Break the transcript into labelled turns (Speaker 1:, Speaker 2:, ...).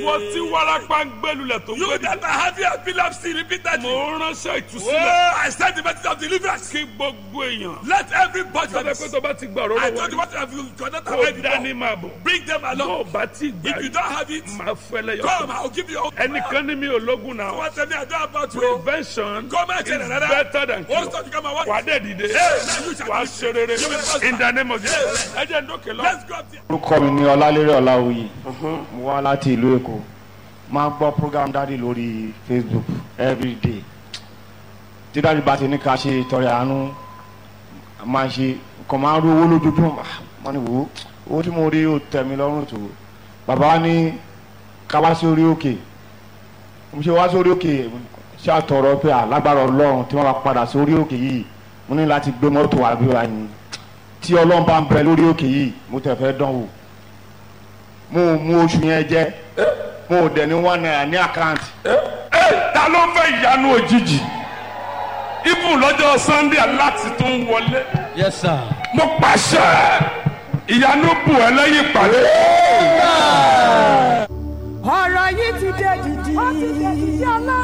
Speaker 1: ìwọ tí wárápá ń gbẹlulẹ̀ tó ń
Speaker 2: You
Speaker 1: gbẹdì.
Speaker 2: that are having epilepsy repeatedly.
Speaker 1: mo ránṣẹ́
Speaker 2: Oh,
Speaker 1: ìtúsílẹ̀
Speaker 2: I send the message of deliverance.
Speaker 1: kí gbogbo èèyàn.
Speaker 2: Let everybody.
Speaker 1: sọ́dọ̀ pé tó bá ti gbà ọ̀rọ̀
Speaker 2: I
Speaker 1: lọ́wọ́
Speaker 2: told you
Speaker 1: ni
Speaker 2: what have you cannot
Speaker 1: kó
Speaker 2: have
Speaker 1: dání
Speaker 2: it
Speaker 1: máa bọ̀.
Speaker 2: Bring them
Speaker 1: tó
Speaker 2: along.
Speaker 1: o bá ti gbà
Speaker 2: If you don't have it,
Speaker 1: máa fẹ́lẹ́ yọ.
Speaker 2: come, I'll give you all.
Speaker 1: ẹnìkan ní mi ò lógun náà.
Speaker 2: What tell me I don't about you.
Speaker 1: prevention
Speaker 2: Come and tell
Speaker 1: is
Speaker 2: another.
Speaker 1: better than
Speaker 2: What's
Speaker 1: cure.
Speaker 2: that you come and watch?
Speaker 1: wà á dẹ̀ dìde
Speaker 2: now you shall
Speaker 1: wà á
Speaker 2: live.
Speaker 1: ṣe rere
Speaker 2: You will prosper.
Speaker 1: in the name of Jesus. ẹ jẹ́ ń dókè lọ.
Speaker 2: Let's go up there.
Speaker 3: orúkọ mi ní ọlálérè ọláwuyì mo wá láti ìlú èkó máa ń gbọ́ program dáàdi lórí facebook everyday tí dáàdi bá ti ní ká ṣe ìtọrẹ àánú máa ṣe nǹkan máa ń rí owó lójoojúmọ́ Ah, wọ́n ní wò ó owó tí mo rí ó tẹ̀ mí lọ́rùn tó bàbá wa ní ká wá sí orí òkè mo ṣe wá sí orí òkè ṣé àtọ̀rọ̀ pé alágbára ọlọ́run tí wọ́n bá padà sí orí òkè yìí mo ní láti gbé mọ́tò wá bí wàá ní tí ọlọ́run bá ń bẹ lórí òkè yìí mo tẹ̀ fẹ́ dán wò mo ò mú oṣù yẹn jẹ mo ò dẹ̀ ní one naira ní àkáǹtì
Speaker 1: ẹ ta ló fẹ́ ìyanu òjijì ibùn lọ́jọ́ sunday aláti tó ń wọlé
Speaker 4: Yes, sir.
Speaker 1: mo pàṣẹ ìyanu bù ẹ lẹ́yìn ìpàdé.
Speaker 5: ọ̀rọ̀ yìí ti dé dìdì. ó ti dé dìdì ọlọ́run.